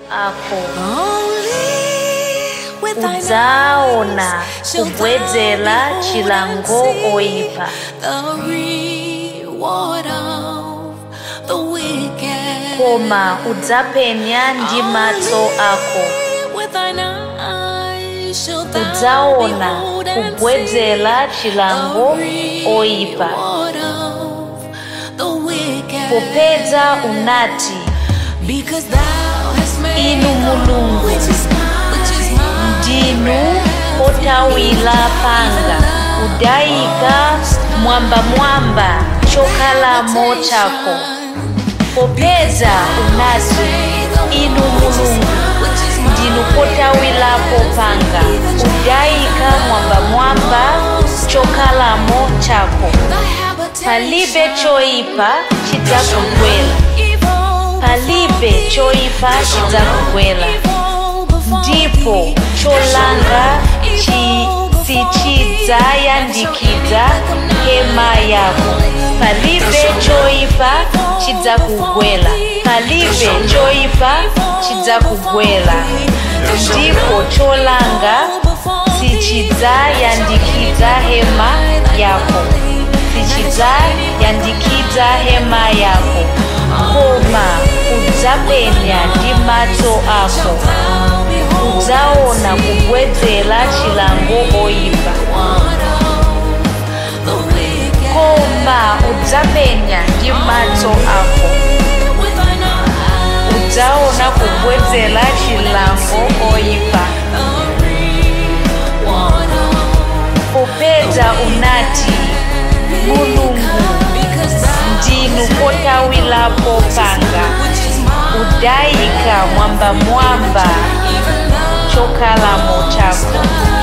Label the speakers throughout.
Speaker 1: ako
Speaker 2: udzaona kubwedzera chilango oyipa koma udzapenya ndi maso ako udzaona kubwedzera chilango oyipa popeza unati inu mulungu ndinu otawira panga udayika mwambamwamba chokhalamo chako popeza unati inu mulungu ndinu potawirapo panga udayika mwambamwamba chokhalamo chako palibe choyipa chidzakugwera palibe choyipa chidzakugwera ndipo cholanga chi sichidzayandikidza hema yako palibe choyipa chidzakugwera palibe choyipa chidzakugwera ndipo cholanga sichidzayandikidza hema yako sichidzayandikidza hema yako koma udzapenya ndi maso ako udzaona kubwedzera chilango oyipa koma udzapenya ndi maso ako udzaona kubwedzera chilango oyipa popeza unati mulungu ndinu potawirapo panga udayika mwambamwamba chokhalamo chako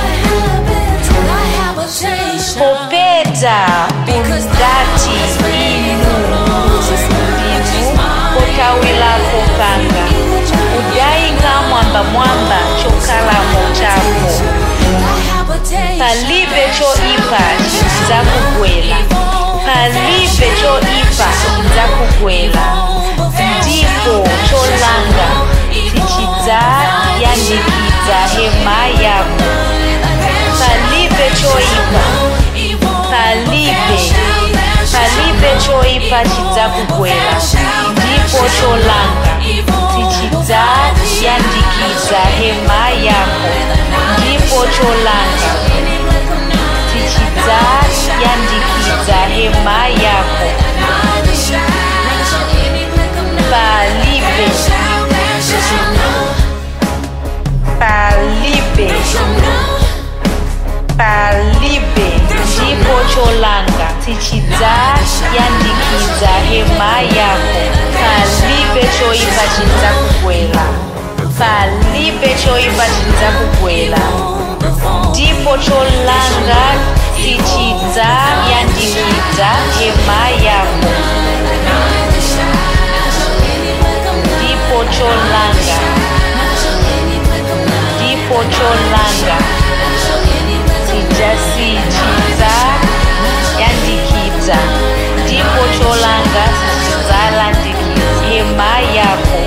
Speaker 2: popeza unati inu ndinu potawirapo panga udayika mwambamwamba chokhalamo chako palibe choipa chidzakugwera palibe choipa chidzakugwera ndipo cholanga sichidzayandikidza hema yako palibe choipa palibe palibe choipa chidzakugwera ndipo cholanga sichidzayandikidza hema yako ndipo cholanga sichidzayandikidza hema yako palibe palibe palibe ndipo cholanga sichidzayandikidza hema yako palibe choipa chidzakugwera palibe choipa chidzakugwera ndipo cholanga sichidzayandikidza hema yako ndipo cholanga ndipo cholanga sichidzayandikidza ndipo cholanga sichidzalandikidza hema yako